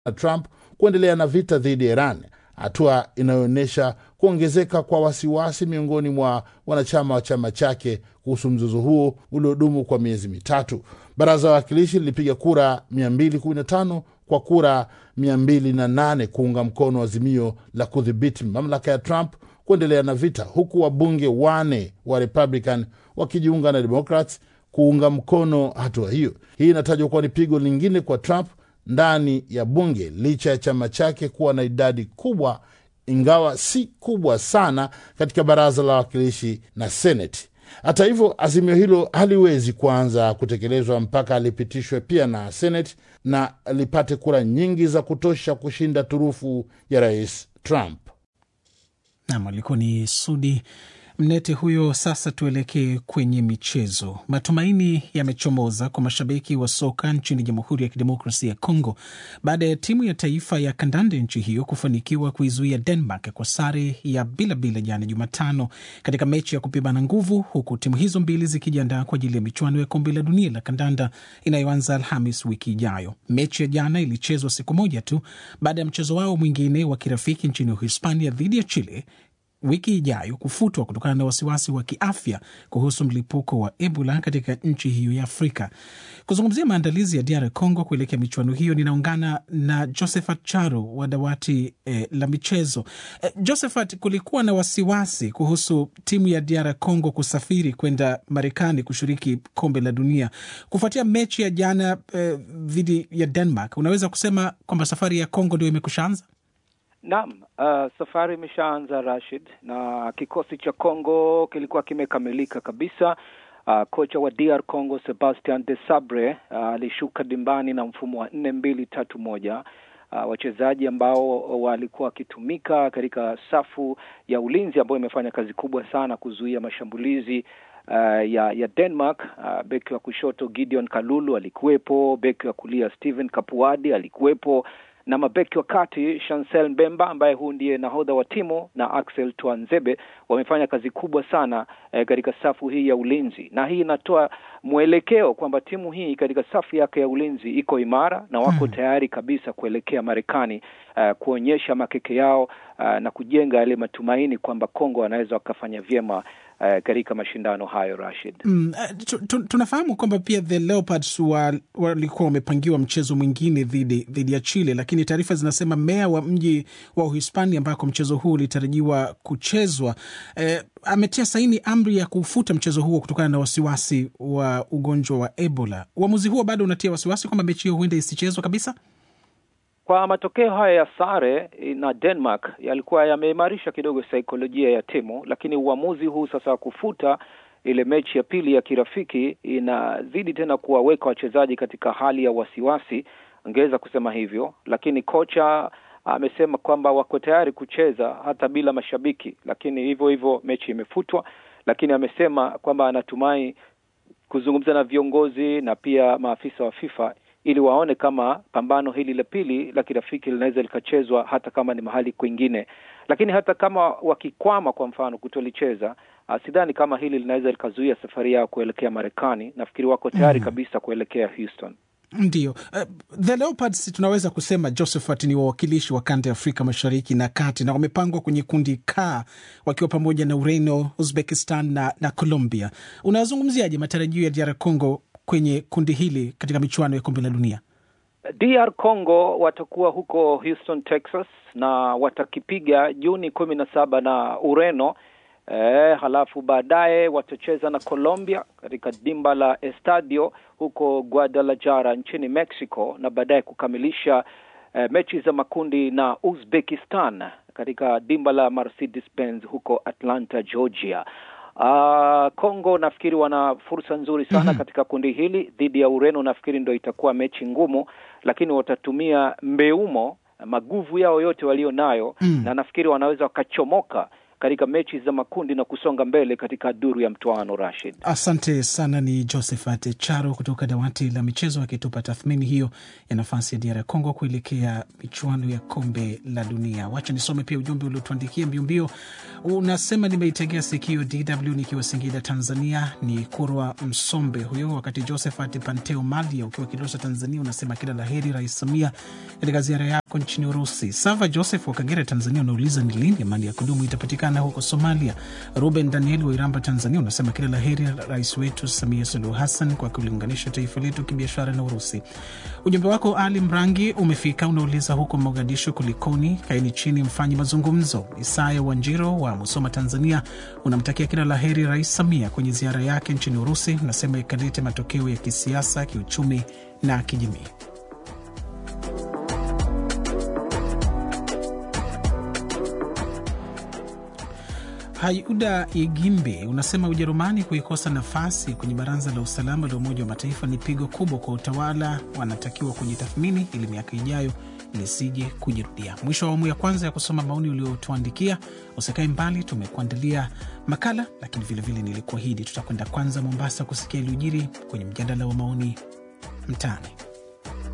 na Trump kuendelea na vita dhidi ya Iran, hatua inayoonyesha kuongezeka kwa wasiwasi miongoni mwa wanachama wa chama chake kuhusu mzozo huo uliodumu kwa miezi mitatu. Baraza la Wawakilishi lilipiga kura 215 kwa kura 208 kuunga mkono azimio la kudhibiti mamlaka ya Trump kuendelea na vita, huku wabunge wane wa Republican wakijiunga na Democrats kuunga mkono hatua hiyo. Hii inatajwa kuwa ni pigo lingine kwa Trump ndani ya bunge licha ya chama chake kuwa na idadi kubwa, ingawa si kubwa sana katika baraza la wawakilishi na seneti. Hata hivyo, azimio hilo haliwezi kuanza kutekelezwa mpaka lipitishwe pia na seneti na lipate kura nyingi za kutosha kushinda turufu ya rais Trump. Nam alikuwa ni Sudi Mnete huyo. Sasa tuelekee kwenye michezo. Matumaini yamechomoza kwa mashabiki wa soka nchini Jamhuri ya Kidemokrasia ya Kongo baada ya timu ya taifa ya kandanda nchi hiyo kufanikiwa kuizuia Denmark kwa sare ya bila bila jana Jumatano katika mechi ya kupimana nguvu, huku timu hizo mbili zikijiandaa kwa ajili ya michuano ya kombe la dunia la kandanda inayoanza Alhamis wiki ijayo. Mechi ya jana ilichezwa siku moja tu baada ya mchezo wao mwingine wa kirafiki nchini Uhispania dhidi ya Chile wiki ijayo kufutwa kutokana na wasiwasi wa kiafya kuhusu mlipuko wa Ebola katika nchi hiyo ya Afrika. Kuzungumzia maandalizi ya DR Congo kuelekea michuano hiyo, ninaungana na Josephat Charo wa dawati eh, la michezo. Eh, Josephat, kulikuwa na wasiwasi kuhusu timu ya DR Congo kusafiri kwenda Marekani kushiriki kombe la dunia kufuatia mechi ya jana dhidi eh, ya Denmark. Unaweza kusema kwamba safari ya Congo ndio imekushaanza? Naam, uh, safari imeshaanza Rashid, na kikosi cha Congo kilikuwa kimekamilika kabisa. Uh, kocha wa DR Congo Sebastian de Sabre alishuka uh, dimbani na mfumo wa nne mbili tatu moja. Uh, wachezaji ambao walikuwa wakitumika katika safu ya ulinzi ambayo imefanya kazi kubwa sana kuzuia mashambulizi uh, ya ya Denmark. Uh, beki wa kushoto Gideon Kalulu alikuwepo, beki wa kulia Steven Kapuadi alikuwepo na mabeki wa kati Chancel Mbemba ambaye huu ndiye nahodha wa timu na Axel Tuanzebe wamefanya kazi kubwa sana eh, katika safu hii ya ulinzi, na hii inatoa mwelekeo kwamba timu hii katika safu yake ya ulinzi iko imara na wako hmm, tayari kabisa kuelekea Marekani uh, kuonyesha makeke yao uh, na kujenga yale matumaini kwamba Kongo wanaweza wakafanya vyema Uh, katika mashindano hayo Rashid. Mm, uh, tunafahamu kwamba pia the Leopards walikuwa wa wamepangiwa mchezo mwingine dhidi dhidi ya Chile, lakini taarifa zinasema meya wa mji wa Uhispania ambako mchezo huu ulitarajiwa kuchezwa eh, ametia saini amri ya kufuta mchezo huo kutokana na wasiwasi wa ugonjwa wa Ebola. Uamuzi huo bado unatia wasiwasi kwamba mechi hiyo huenda isichezwa kabisa. Kwa matokeo haya ya sare na Denmark yalikuwa yameimarisha kidogo saikolojia ya timu, lakini uamuzi huu sasa wa kufuta ile mechi ya pili ya kirafiki inazidi tena kuwaweka wachezaji katika hali ya wasiwasi, angeweza kusema hivyo, lakini kocha amesema kwamba wako tayari kucheza hata bila mashabiki, lakini hivyo hivyo mechi imefutwa, lakini amesema kwamba anatumai kuzungumza na viongozi na pia maafisa wa FIFA ili waone kama pambano hili la pili la kirafiki linaweza likachezwa hata kama ni mahali kwingine. Lakini hata kama wakikwama, kwa mfano, kutolicheza, uh, sidhani kama hili linaweza likazuia safari yao kuelekea Marekani. Nafikiri wako tayari mm, kabisa kuelekea Houston. Ndio. Uh, the Leopards tunaweza kusema Josephat ni wawakilishi wa kanda ya Afrika Mashariki na Kati, na wamepangwa kwenye kundi K wakiwa pamoja na Ureno, Uzbekistan na, na Colombia. Unazungumziaje matarajio ya DR Congo kwenye kundi hili katika michuano ya kombe la dunia? DR Congo watakuwa huko Houston, Texas na watakipiga Juni kumi na saba na Ureno. E, halafu baadaye watacheza na Colombia katika dimba la Estadio huko Guadalajara nchini Mexico na baadaye kukamilisha e, mechi za makundi na Uzbekistan katika dimba la Mercedes Benz huko Atlanta, Georgia. Uh, Kongo nafikiri wana fursa nzuri sana mm -hmm. katika kundi hili dhidi ya Ureno, nafikiri ndo itakuwa mechi ngumu, lakini watatumia mbeumo maguvu yao yote walio nayo mm. na nafikiri wanaweza wakachomoka katika mechi za makundi na kusonga mbele katika duru ya mtoano. Rashid, asante sana. Ni Josephat Charo kutoka dawati la michezo akitupa tathmini hiyo ya nafasi ya DR Congo kuelekea michuano ya kombe la dunia. Wacha nisome pia ujumbe uliotuandikia mbiombio. Unasema nimeitegea sikio DW nikiwa Singida, Tanzania. Ni Kurwa Msombe huyo. Wakati Josephat Panteo Malia ukiwa Kilosa, Tanzania, unasema kila la heri Rais Samia katika ziara yako nchini Urusi. Sava Joseph wa Kagera, Tanzania, unauliza ni lini amani ya kudumu itapatikana huko Somalia. Ruben Daniel wa Iramba, Tanzania, unasema kila la heri rais wetu Samia Suluhu Hassan kwa kuliunganisha taifa letu kibiashara na Urusi. Ujumbe wako Ali Mrangi umefika, unauliza huko Mogadishu kulikoni? Kaeni chini mfanye mazungumzo. Isaya Wanjiro wa Musoma, Tanzania, unamtakia kila la heri Rais Samia kwenye ziara yake nchini Urusi, unasema ikalete matokeo ya kisiasa, kiuchumi na kijamii. Hayuda Igimbe unasema Ujerumani kuikosa nafasi kwenye baraza la usalama la Umoja wa Mataifa ni pigo kubwa kwa utawala. Wanatakiwa kujitathmini ili miaka ijayo lisije kujirudia. Mwisho wa awamu ya kwanza ya kusoma maoni uliotuandikia. Usikae mbali, tumekuandalia makala, lakini vilevile nilikuahidi tutakwenda kwanza Mombasa kusikia iliyojiri kwenye mjadala wa maoni mtaani.